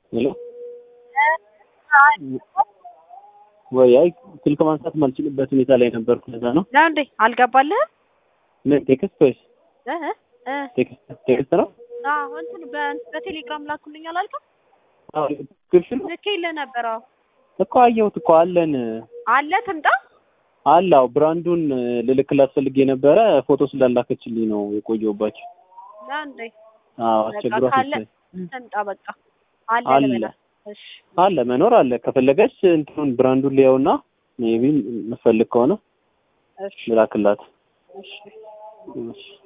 ሄሎ ወይ አይ ስልክ ማንሳት ማልችልበት ሁኔታ ላይ ነበርኩ። ለዛ ነው። ነው እንዴ አልገባልህም? ምን ቴክስት ወይስ እ እ ቴክስት ቴክስት ነው? አዎ እንትን በ- በቴሌግራም ላኩልኝ አላልክም? አዎ ዲስክሪፕሽን ልኬልህ ነበር። አዎ እኮ አየሁት እኮ አለን አለ ትምጣ። አላው ብራንዱን ልልክላት ፈልጌ ነበረ ፎቶ ስላላከችልኝ ነው የቆየሁባቸው። ነው እንዴ አዎ በቃ አስቸግሯት ካለ መሰለኝ። ትምጣ። በቃ አለ አለ ልበላት። እሺ አለ መኖር አለ። ከፈለገች እንትኑን ብራንዱን ሊያውና ሜቢ የምትፈልግ ከሆነ እሺ ልላክላት። እሺ እሺ